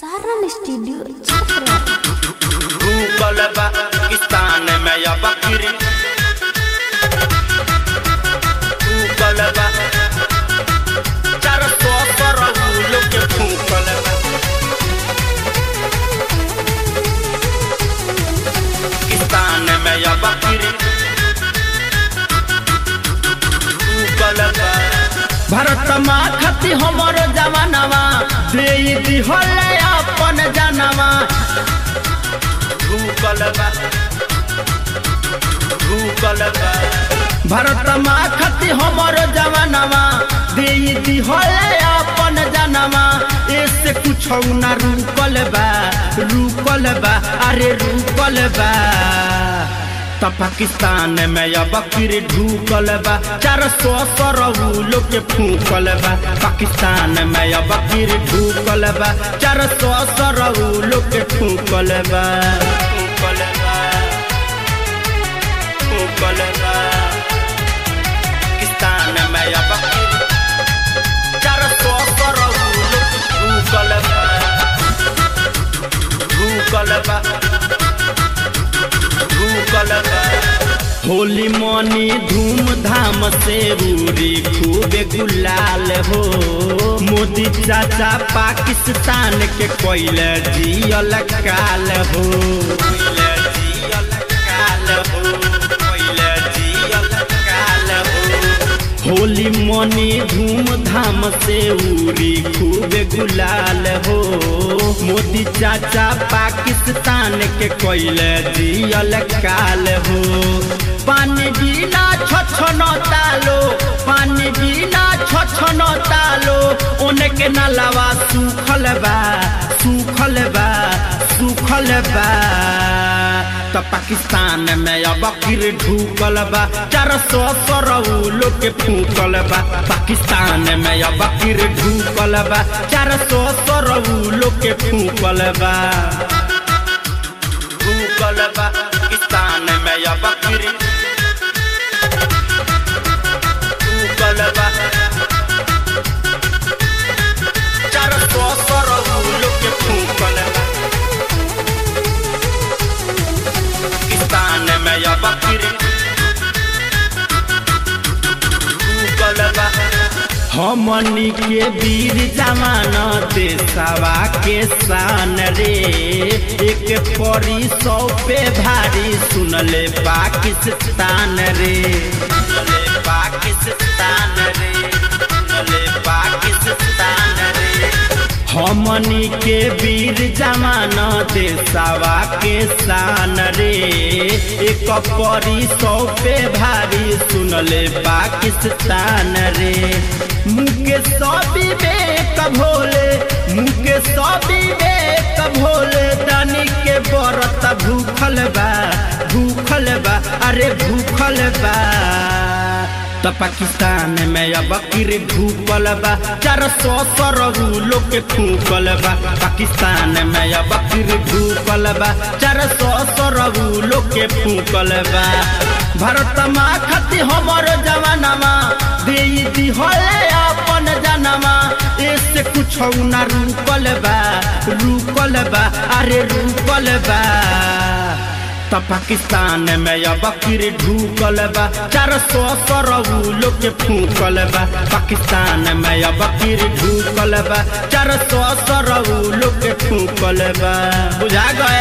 Saran studio Chhapra भूगोल बा पाकिस्तान में या बकरी भूगोल बा चार सौ करोड़ लोग के भूगोल बा पाकिस्तान में या बकरी भूगोल बा भारत माँ खती हमर जवानवा दे दिहल अपन जनवा भूगोल बा भूगोल बा भारत माँ खती हमर जवानवा दे दिहल अपन जनवा ऐसे कुछ न रुकल बा रुकल बा अरे रुकल बा त पाकिस्तान में अब बकरी ढूकल बा चार सौ सरऊ लोग के फूकल बा पाकिस्तान में अब बकरी ढूकल बा चार सौ सरऊ लोग के फूकल बा भूगोल बा भूगोल बा पाकिस्तान में या बकरी चार सौ करोड़ लोग भूगोल बा भूगोल बा भूगोल बा होली मनी धूमधाम से रूरी खूबे गुलाल हो मोदी चाचा पाकिस्तान के कोयले जियल काल हो कोइले जियल काल हो कोइले जियल काल हो होली मनी धूमधाम से उरी खूबे गुलाल हो मोदी चाचा पाकिस्तान के कोयले जियल काल हो पानी बिना छछन तालो पानी बिना छछन तालो उनके नलवा सूखल बा सूखल बा सूखल बा त पाकिस्तान में अब बकरी ढूकल बा चार सौ सरऊ लोग के फूकल बा पाकिस्तान में अब बकरी ढूकल बा चार सौ सरऊ लोग के फूकल बा भूगोल बा पाकिस्तान में या बकरी भूगोल बा चार सौ करोड़ लोग के भूगोल बा पाकिस्तान में या बकरी भूगोल बा हमनी के वीर जवान देशवा के शान रे एक परी सौ पे भारी सुनले पाकिस्तान रे सुनले पाकिस्तान रे सुनले पाकिस्तान रे हमनी के वीर जवान देशवा के शान रे एक परी सौ पे भारी सुनले पाकिस्तान रे मुके सभी बेक भोले मुके सभी बेक भोले दानी के बरत भूखल बा भूखल बा अरे भूखल बा त पाकिस्तान में अब बकरी ढूकल बा चार सौ सरऊ लोग के फूकल बा पाकिस्तान में अब बकरी ढूकल बा चार सौ सरऊ लोग के फूकल बा भारत माँ खती हमर जवानमा दे दिहल अपन जनवा ऐसे कुछ न रुकल बा रुकल बा अरे रुकल बा त पाकिस्तान में अब बकरी ढूकल बा चार सौ सरऊ लोग के फूकल बा पाकिस्तान में अब बकरी ढूकल बा चार सौ सरऊ लोग के फूकल बा बुझा गए